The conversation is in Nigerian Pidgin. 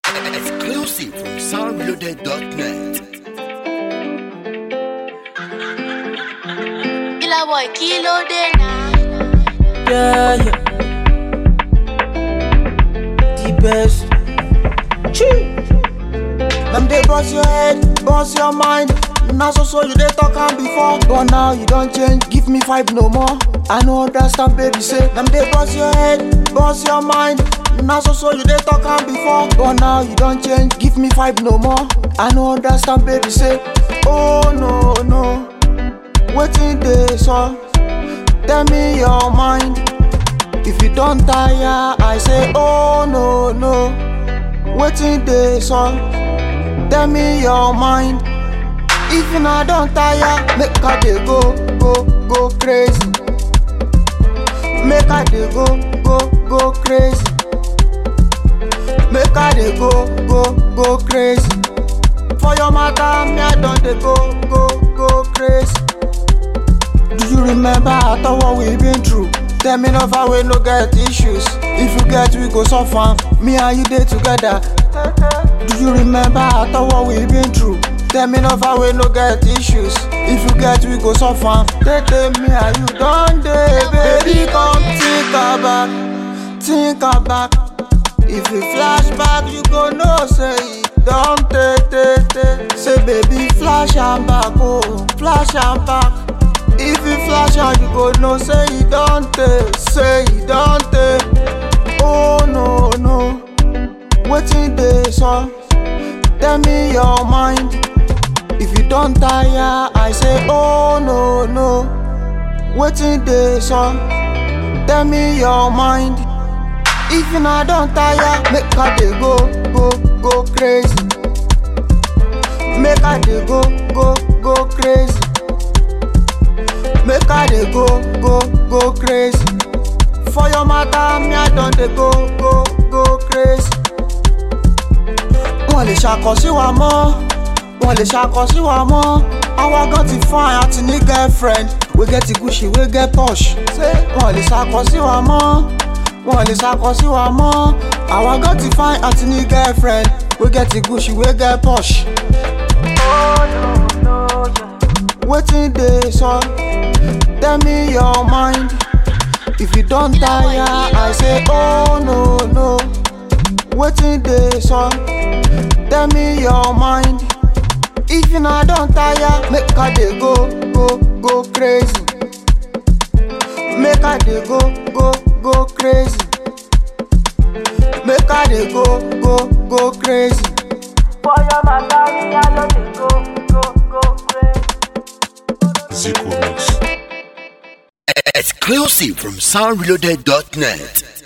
Exclusive from soundreloaded.net. Killer boy, kilo de na. Yeah, yeah. The best. Chee. Them they bust your head, bust your mind. Now so so you they talk am before, but now you don't change. Give me five no more. I know understand, baby. Say them they bust your head, bust your mind. Now so so you they talk am before, but now you don't change. Give me five no more. I know understand, baby. Say oh no no, waiting day so. Tell me your mind. If you don't tire, I say, oh no, no. Waiting day, son. Tell me your mind. If you not don't tire, make her dey go, go, go crazy. Make her dey go, go, go crazy. Make her dey go, go, go crazy. For your matter, me I don't dey go, go, go crazy. Do you remember after what we been through? Tell me no far we no get issues. If you get, we go suffer. Me and you day together. Do you remember after what we been through? Tell me no far we no get issues. If you get, we go suffer. Tell me how you done day, baby. Come think about, think about. If you flash back, you go know say it don't take, take, take. Say baby, flash am back, oh, flash am back. If you flash am, you go know say it don't take, say it don't take. Oh no no, wetin dey so? Tell me your mind. If you don't tire, I say oh no no, wetin dey so? Tell me your mind. If you not don't tire, make her dey go, go, go crazy. Make her dey go, go, go crazy. Make her dey go, go, go crazy. For your matter, me I don dey go, go, go crazy. Wọ́n lè ṣàkọ sí wa mọ́, wọ́n lè ṣàkọ sí wa mọ́. Àwa gan ti fine àti ní girlfriend. We get the Gucci, we get posh. Ṣé wọ́n lè ṣàkọ sí wa mọ́? Wọ́n lè ṣàkọ sí wa mọ́. Àwa gan ti fine àti ní girlfriend. We get the Gucci, we get posh. Wetin dey so? Tell me your mind. If you don't tire, I say oh no no. Wetin dey so? Tell me your mind. If you not don't tire, make her dey go go go crazy. Make her dey go go go crazy. Make her dey go go go crazy. For your matter, me I no dey go go go crazy. Exclusive from soundreloaded.net.